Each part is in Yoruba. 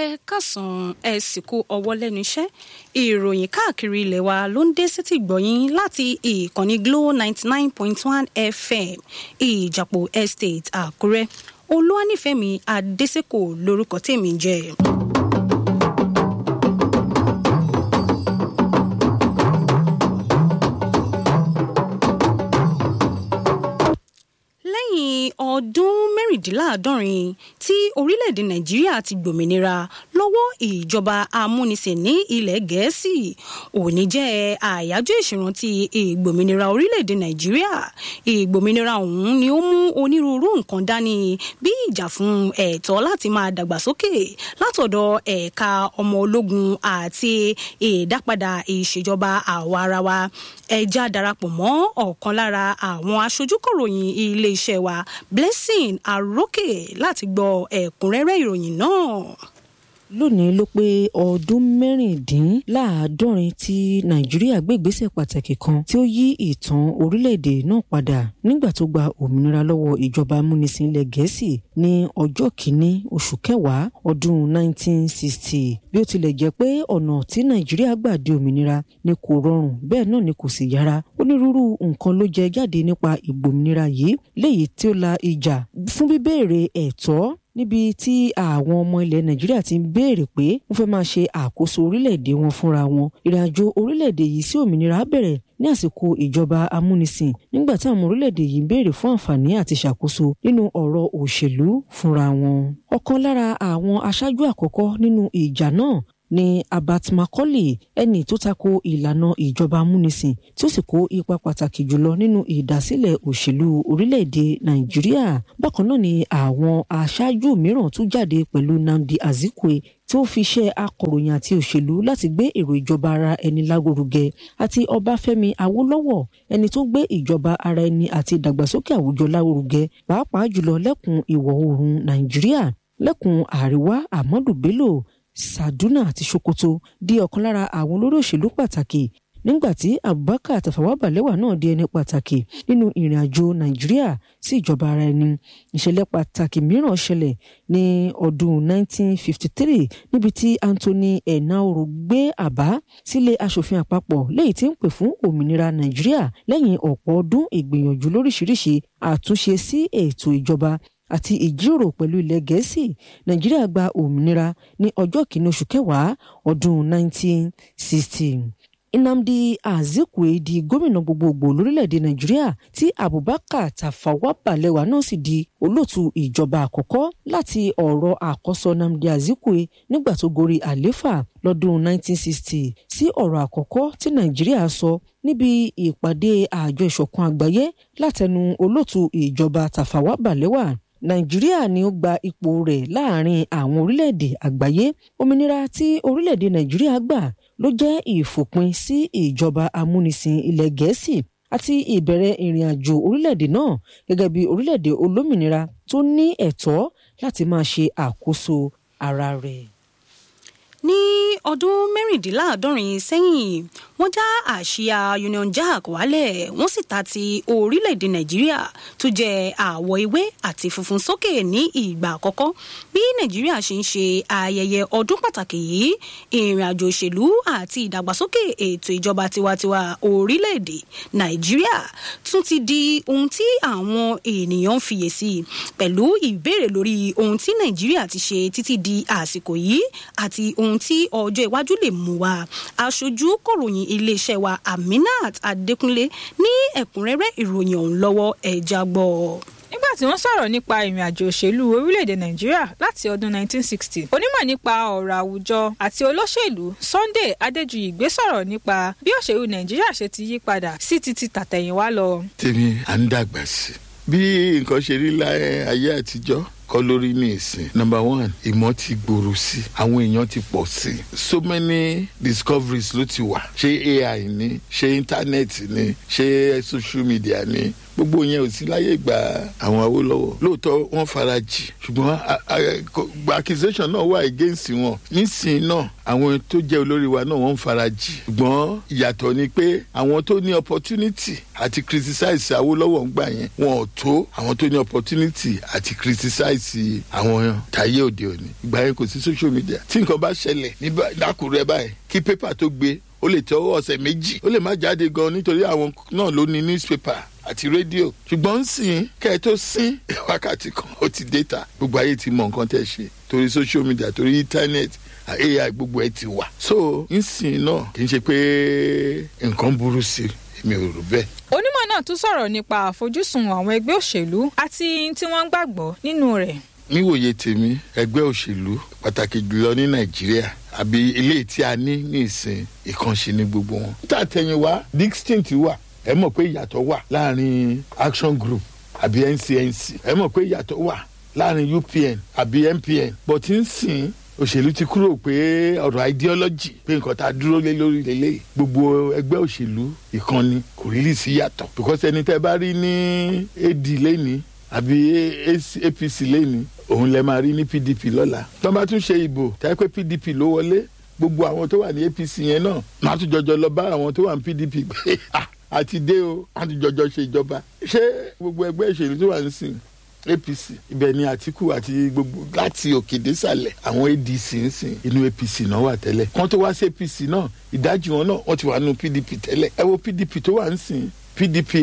ẹ kásán ẹ sì kú ọwọ́ lẹ́nu iṣẹ́ ìròyìn káàkiri ilẹ̀ wa ló ń dé sétí gbọ̀yìn láti ìkànnì glo ninety nine point one fm ìjàpọ̀ estate àkúrẹ́ olúwanífẹ̀mí adésèkò lórúkọ tèmi jẹ́. lẹ́yìn ọdún mẹ́rìndínláàádọ́rin tí orílẹ̀-èdè nàìjíríà ti gbòmìnira lọ́wọ́ ìjọba amúnisìn ní ilẹ̀ gẹ̀ẹ́sì òní jẹ́ àyájọ́ ìṣèrántí ìgbòmìnira orílẹ̀-èdè nàìjíríà ìgbòmìnira ọ̀hún ni ó mú onírúurú nǹkan dání bí ìjà fún ẹ̀tọ́ láti máa dàgbàsókè látọ̀dọ̀ ẹ̀ka ọmọ ológun àti ìdápadà ìṣèjọba àwa ara wa ẹja darapọ̀ mọ́ ọ̀kan lára àwọn aṣojúkọ̀ròyìn ilé iṣẹ́ wa blessing arókè láti gbọ́ ẹ̀kúnrẹ́rẹ́ ìròyìn náà lónìí ló pé ọdún mẹ́rìndínláàádọ́rin tí nàìjíríà gbé ìgbésẹ̀ pàtàkì kan tí ó yí ìtàn orílẹ̀-èdè náà padà nígbà tó gba òmìnira lọ́wọ́ ìjọba amúnisìn ilẹ̀ gẹ̀ẹ́sì ní ọjọ́ kìíní oṣù kẹwàá ọdún 1960 bí ó tilẹ̀ jẹ́ pé ọ̀nà tí nàìjíríà gbà di òmìnira ni kò rọrùn bẹ́ẹ̀ náà ni kò sì yára onírúurú nǹkan ló jẹ jáde nípa ìgbòmìnira yìí léyìí tí ó la ìjà fún bíbéèrè ẹ̀tọ́ níbi tí àwọn ọmọ ilẹ̀ nàìjíríà ti ń béèrè pé wọ́n fẹ́ máa ṣe àkóso orílẹ̀-èdè wọn fúnra wọn ìrìnàjò orílẹ̀-èdè yìí sí òmìnira bẹ̀rẹ̀ ní àsìkò ìjọba amúnisìn nígbà tí àwọn orílẹ̀-èdè yìí ń béèrè fún àǹfààní àti ṣàkóso nínú ọ̀rọ̀ òṣèlú fúnra wọn. ọ̀kan lára àwọn aṣáájú àkọ́kọ́ nínú ìjà náà ni abat macaulay ẹni tó tako ìlànà ìjọba amúnisìn tí ó sì kó ipa pàtàkì jùlọ nínú ìdásílẹ̀ òṣèlú orílẹ̀-èdè nàìjíríà bákan náà ni àwọn aṣáájú mìíràn tún jáde pẹ̀lú nnamdi azikwe tí ó fi iṣẹ́ akọ̀ròyìn àti òṣèlú láti gbé èrò ìjọba ara ẹni lárugẹ àti ọbáfẹ́mi awólọ́wọ̀ ẹni tó gbé ìjọba ara ẹni àti ìdàgbàsókè àwùjọ lárugẹ pàápàá jùlọ lẹ́kùn ìwọ̀ oòrùn nàìjíríà lẹ́kùn àríwá ahmadu bello saduna àti sokoto di ọ̀kan lára àwọn olórí òṣèlú pàtàkì nígbàtí abubakar tafawa balewa náà di ẹni pàtàkì nínú ìrìn àjò nàìjíríà sí ìjọba ara ẹni ìṣẹ̀lẹ̀ pàtàkì mìíràn ṣẹlẹ̀ ní ọdún 1953 níbi tí anthony enaoro gbé àbá sílé asòfin àpapọ̀ léyìí tí ń pè fún òmìnira nàìjíríà lẹ́yìn ọ̀pọ̀ ọdún ìgbìyànjú lóríṣiríṣi àtúnṣe sí ètò ìjọba àti ìjíròrò pẹ̀lú ilẹ̀ gẹ̀ẹ́sì nàìjíríà gba òmìnira ní ọjọ́ kìíní oṣù kẹwàá ọdún 1960 nnamdi azikwe di gómìnà gbogbogbò lórílẹ̀‐èdè nàìjíríà tí abubakar tafawa balewa náà sì di olóòtú ìjọba àkọ́kọ́ láti ọ̀rọ̀ àkọ́sọ nnamdi azikwe nígbà tó gorí àléfà lọ́dún 1960 sí ọ̀rọ̀ àkọ́kọ́ tí nàìjíríà sọ níbi ìpàdé àjọ ìṣọ̀kan àgbáyé látẹnu olóòtú ìjọba tafawa balewa nàìjíríà ni ó gba ipò rẹ̀ láàrin àwọn orílẹ̀-èdè àgbáyé òmìnira tí orílẹ̀-èdè nàìjíríà gbà ló jẹ́ ìfòpin sí ìjọba amúnisìn ilẹ̀ gẹ̀ẹ́sì àti ìbẹ̀rẹ̀ ìrìn àjò orílẹ̀-èdè náà gẹ́gẹ́ bí orílẹ̀-èdè olómìnira tó ní ẹ̀tọ́ láti máa ṣe àkóso ara rẹ̀. ní ọdún mẹ́rìndínláàádọ́rin sẹ́yìn wọ́n já àsíá union jack wálẹ̀ wọ́n sì ta ti orílẹ̀-èdè nàìjíríà tó jẹ́ àwọ̀ ewé àti funfun sókè ní ìgbà àkọ́kọ́ bí nàìjíríà ṣe ń ṣe ayẹyẹ ọdún pàtàkì yìí ìrìn àjò òṣèlú àti ìdàgbàsókè ètò ìjọba tiwantiwa orílẹ̀-èdè nàìjíríà tún ti di ohun tí àwọn ènìyàn ń fiyèsí pẹ̀lú ìbéèrè lórí ohun tí nàìjíríà ti ṣe títí di àsìkò yìí àti ohun tí ọjọ́ iwájú lè mú wa aṣojú kọ̀ròyìn iléeṣẹ́ wa aminat adékúnlé ní ẹ̀kúnrẹ́rẹ́ ìròyìn ọ̀hún lọ́wọ́ ẹ̀já gbọ́ nígbà tí wọ́n sọ̀rọ̀ nípa ìrìn àjò òṣèlú orílẹ̀-èdè nàìjíríà láti ọdún 1960 onímọ̀ nípa ọ̀rọ̀ àwùjọ àti olóṣèlú sunday adéjúyìgbé sọ̀rọ̀ nípa bí òṣèlú nàìjíríà ṣe ti yí padà sí ti ti tàtẹ̀yìnwá lọ. tèmi à ń dàgbà sí bí nǹkan ṣe rí láyé ayé àtijọ́ kọ́ lórí ní ìsìn. number one ìmọ̀ ti gbòòrò sí i àwọn èèyàn ti pọ̀ sí i so many discoveries ló ti wà ṣé ai ni ṣé internet ni ṣé social media ni gbogbo yẹn ò sí láyé ìgbà àwọn Awólọ́wọ̀ lóòótọ́ wọ́n fara jì ṣùgbọ́n accusation náà wà against wọn nísìnyí náà àwọn tó jẹ́ olórí wa náà wọ́n ń fara jì ṣùgbọ́n ìyàtọ̀ ni pé àwọn tó ní opportunity àti criticize Awólọ́wọ̀ ń gbà yẹn wọn ò tó àwọn tó ní opportunity àti criticize àwọn tayé òde òní ìgbà yẹn kò sí social media tí nǹkan bá ṣẹlẹ̀ ní lákùrẹ́ báyìí kí pépà tó gbé ó lè tẹ ọ̀sẹ̀ méjì ó lè má jáde gan nítorí àwọn náà ló ní newspaper àti rédíò ṣùgbọ́n ń sìn kẹ́ ẹ tó sín wákàtí kan ó ti déta gbogbo ayé ti mọ nǹkan tẹ́ ṣe torí social media torí internet ai gbogbo ẹ ti wà so ń sìn náà kì í ṣe pé nǹkan burú sí mi ò rò bẹ́ẹ̀. onímọ̀ náà tún sọ̀rọ̀ nípa àfojúsùn àwọn ẹgbẹ́ òṣèlú àti tí wọ́n ń gbàgbọ́ nínú rẹ̀. níwòye tèmi ẹgbẹ́ òṣèlú pàtàkì jùlọ ní nàìjíríà àbí ilé tí a ní ní ìsìn ìkànṣe ní gbogbo wọn. tá a tẹ̀yìn wá distinct wà ẹ mọ̀ pé ìyàtọ̀ wà láàrin action group àbí ncnc ẹ mọ̀ pé ìyàtọ̀ wà láàrin upn àbí mpn but ń sìn òṣèlú ti kúrò pé ọ̀rọ̀ ideology pé nǹkan tá a dúró lé lórí lélẹ̀ gbogbo ẹgbẹ́ òṣèlú ìkànnì kò rí lì sí yàtọ̀ because ẹni tẹ́ bá rí ní ad lẹ́ni àbí apc lẹ́ni òun lẹ máa rí ní pdp lọ́la tó bá tún ṣe ìbò táyé pé pdp ló wọlé gbogbo àwọn tó wà ní apc yẹn náà máa tún jọjọ lọ bá àwọn tó wà ní pdp pé àti dé o àti jọjọ ṣe ìjọba ṣé gbogbo ẹgbẹ́ ìṣèlú tó wà ń sìn apc ibẹ̀ ni àtìkù àti gbogbo láti òkè désàlẹ̀ àwọn adc ń sìn inú apc náà wà tẹ́lẹ̀ kán tó wá sí apc náà ìdajì wọn náà wọ́n ti wà nínú pdp tẹ́lẹ̀ ẹ wo pdp tó wà ń sìn pdp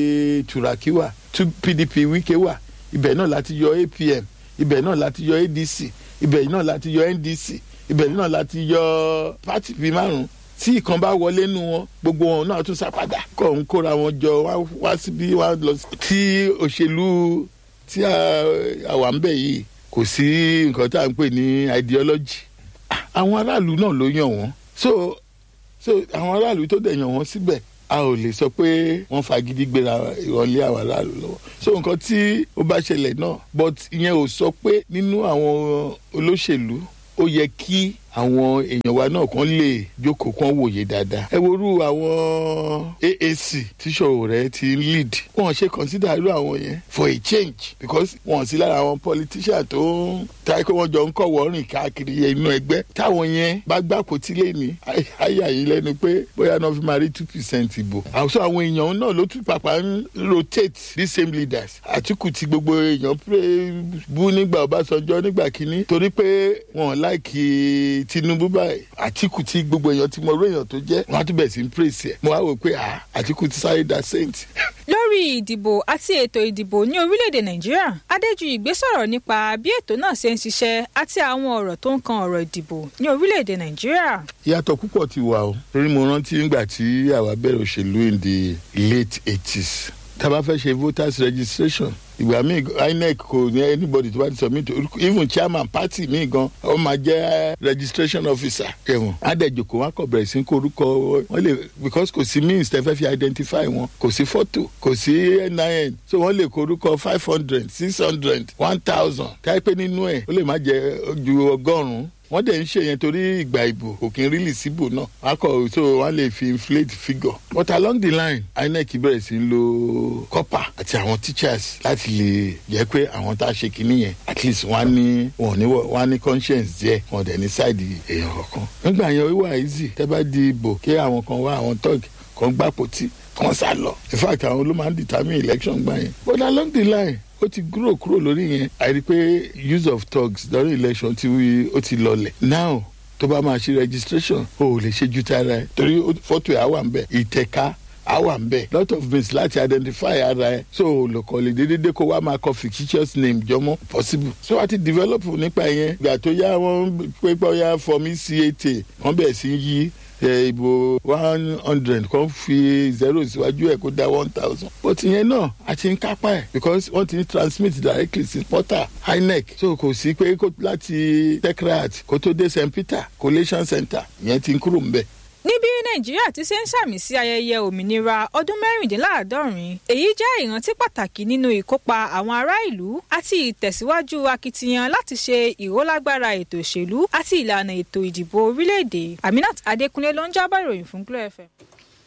turaki wà pdp wike wà ibẹ̀ náà láti yọ apm ibẹ̀ náà láti yọ adc ibẹ̀ náà láti yọ ndc ibẹ̀ náà láti yọ pátì bíi márùn tí ìkan bá wọlé nu wọn gbogbo wọn náà tún sápadà kọ́ ń kóra wọn jọ wá síbí wá lọ sí. tí òṣèlú tí àwa ń bẹ̀ yìí kò sí nǹkan tá à ń pè ní ideology àwọn aráàlú náà ló yàn wọ́n so so àwọn aráàlú tó dẹ̀ yàn wọ́n síbẹ̀ a ò lè sọ pé wọ́n fagídí gbéra ìrọ̀lẹ́ àwọn aráàlú lọ́wọ́ so nǹkan tí ó bá ṣẹlẹ̀ náà but ìyẹn ò sọ pé nínú àwọn olóṣèlú ó yẹ kí àwọn èèyàn wa náà kàn lè jókòó kàn wòye dáadáa. ẹ worú àwọn AAC tíṣọ̀rọ̀ rẹ̀ ti ń lead. wọ́n ṣe consider irú àwọn yẹn for a change because wọ́n sí lára àwọn politician tó ń táyé pé wọ́n jọ ń kọ̀wọ́ rìn káàkiri inú ẹgbẹ́. táwọn yẹn bá gbàpò tí lè ní àyà yìí lẹ́nu pé bóyá náà fi máa rí two percent ìbò. àwùjọ àwọn èèyàn náà ló tún pàpà ń rotate the same leaders. àtìkù tí gbogbo èèyàn bú nígbà Ọbásanjọ́ nígbà kínní torí pé wọ́n láìkí tinubu báyìí àtìkù tí gbogbo èèyàn ti mọ orí èèyàn tó jẹ wọn á tún bẹ̀ sí ń praise ẹ̀ mo wá wò pé àtìkù ti sáré da saint. lórí ìdìbò àti ètò ìdìbò ní orílẹ̀-èdè nàìjíríà adéjúìgbé sọ̀rọ̀ nípa bí ètò náà ṣe ń ṣiṣẹ́ àti àwọn ọ̀rọ̀ tó ń kan ọ̀rọ̀ ìdìbò ní orílẹ̀-èdè nàìjíríà. ìyàtọ̀ púpọ̀ ti wà o torí mo rántí nígbà tí àwa bẹ̀rẹ̀ òṣèlú in the late eighties tá a bá fẹ́ ṣe voters registration ìgbà míì inec kò ní anybody tó bá ti submit even chairman party míì gan ọ máa jẹ registration officer ẹwọn adẹjoko wọn kọ bẹ̀rẹ̀ sí korúkọ wọn lè because kò sí means tẹ́ fẹ́ fi identify wọn kò sí photo kò sí nin so wọ́n lè korúkọ five hundred six hundred one thousand káyipẹ́ nínú ẹ̀ ó lè má jẹ ju ọgọ́rùn-ún wọ́n dẹ̀ ń ṣe yẹn torí ìgbà ìbò kò kí n rílì síbò náà wọ́n kọ̀ so wọ́n lè fi inflate figure but along the line inec bẹ̀rẹ̀ sí ń lo copper àti àwọn teachers láti lè jẹ́ pé àwọn tá a ṣe kinní yẹn at least wọ́n á ní wọ́n ní wọ́n á ní conscience díẹ̀ wọ́n dẹ̀ ní side èèyàn kankan nígbà yẹn ó wà easy tẹ́ bá di ìbò kí àwọn kan wá àwọn tọ́ọ̀gì kan gbàpò tí kan sá lọ in fact àwọn ló máa ń determine election gbà yẹn but along the line ó ti kúrò kúrò lórí yẹn àìrí pé use of thugs during election ti wí ó ti lọlẹ̀ now tó bá máa ṣe registration o ò lè ṣe ju tara ẹ torí fọ́tò ẹ̀ á wà ń bẹ̀ ìtẹ̀ka á wà ń bẹ̀ lot of means láti identify ara ẹ so olùkọ́ lè dédé kó wá máa kọ fictitious name jọmọ́ possible so a ti develop nípa yẹn ìgbà tó yá wọn pépé ọyá fọmí cat wọn bẹ̀ sí yí ìbò one hundred kan fi zero síwájú ẹ̀ kó dá one thousand. but ìyẹn náà a ti ń kápá ẹ̀ because wọ́n ti ń transmit directly sí portal inec so kò sí pé láti techrat kó tó dé st peter collation center ìyẹn ti ń kúrò ńbẹ̀ níbi nàìjíríà ti ṣe ń sàmì sí ayẹyẹ òmìnira ọdún mẹ́rìndínláàádọ́rin èyí jẹ́ ìrántí pàtàkì nínú ìkópa àwọn ará ìlú àti ìtẹ̀síwájú akitiyan láti ṣe ìrólágbára ètò òṣèlú àti ìlànà ètò ìdìbò orílẹ̀-èdè aminat adékúnlé ló ń jábọ̀ ìròyìn fún glo fm.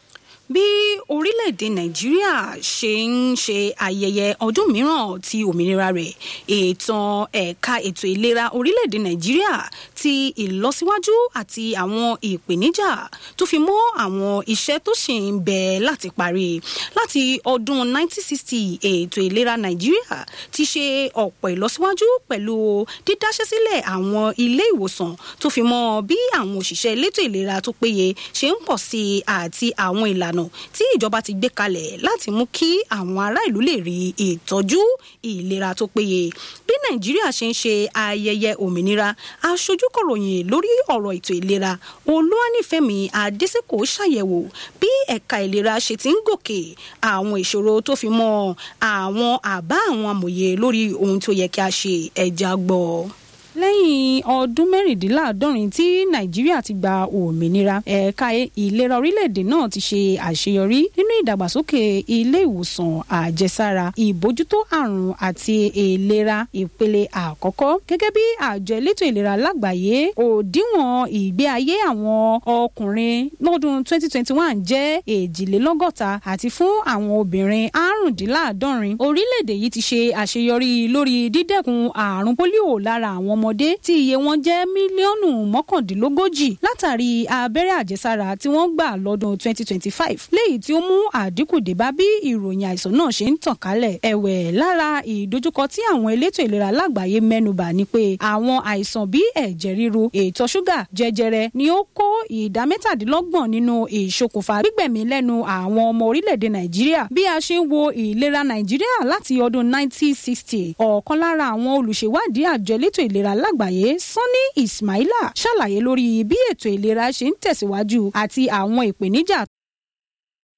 bí orílẹ̀-èdè nàìjíríà ṣe ń ṣe ayẹyẹ ọdún mìíràn ti òmìnira rẹ̀ ìtàn ẹ̀ka ètò ìlera orílẹ̀-èdè nàìjíríà ti ìlọsíwájú àti àwọn ìpèníjà tó fi mọ́ àwọn iṣẹ́ tó ṣì ń bẹ láti parí láti ọdún 1960 ètò ìlera nàìjíríà ti ṣe ọ̀pọ̀ ìlọsíwájú pẹ̀lú dídáṣẹ́ sílẹ̀ àwọn ilé ìwòsàn tó fi mọ́ bí àwọn òṣìṣẹ́ elétò ìlera tó péye ṣe ń pọ̀ sí i àti àwọn ìlànà tí ìjọba ti gbé kalẹ̀ láti mú kí àwọn ará ìlú lè rí ìtọ́jú ìlera tó péye bí nàìjíríà ṣe ń ṣe ayẹyẹ òmìnira aṣojú kọ̀ròyìn lórí ọ̀rọ̀ ètò ìlera olúwanífẹ̀mí adésèkò ṣàyẹ̀wò bí ẹ̀ka ìlera ṣe ti ń gòkè àwọn ìṣòro tó fi mọ́ àwọn àbá àwọn amòye lórí ohun tó yẹ kí a ṣe ẹja gbọ́ lẹ́yìn ọdún mẹ́rìndínláàádọ́rin tí nàìjíríà ti gba òmìnira ẹ̀ka ìlera orílẹ̀-èdè náà ti ṣe àṣeyọrí nínú ìdàgbàsókè ilé ìwòsàn àjẹsára ìbójútó àrùn àti ìlera ìpele àkọ́kọ́ gẹ́gẹ́ bí àjọ elétò ìlera lágbàáyé òdiwọ̀n ìgbé ayé àwọn ọkùnrin lọ́dún 2021 jẹ́ èjìlélọ́gọ́ta àti fún àwọn obìnrin àrùndínláàádọ́rin orílẹ̀-èdè yìí ti ṣe àṣeyọrí lórí dídẹ́kun àrùn pólíò lára àwọn ọmọ ọmọdé tí iye wọn jẹ́ mílíọ̀nù mọ́kàndínlógójì látàrí abẹ́rẹ́ àjẹsára tí wọ́n gbà lọ́dún 2025 léyìí tí ó mú àdínkù dé bá bí ìròyìn àìsàn náà ṣe ń tàn kálẹ̀ ẹ̀wẹ̀ lára ìdojúkọ tí àwọn elétò ìlera lágbàáyé mẹ́nubà ni pé àwọn àìsàn bíi ẹ̀jẹ̀ ríru ètò ṣúgà jẹjẹrẹ ni ó kó ìdá mẹ́tàdínlọ́gbọ̀n nínú ìṣokùnfà gbígbẹ̀mí lẹ́nu àwọn ọmọ orílẹ̀-èdè nàìjíríà bí a ṣe ń wo ìlera nàìjíríà láti ọdún 1960 ọ̀kan lára àwọn olùṣèwádìí àjọ elétò ìlera lágbàáyé sanni ismaila ṣàlàyé lórí bí ètò ìlera ṣe ń tẹ̀síwájú àti àwọn ìpèníjà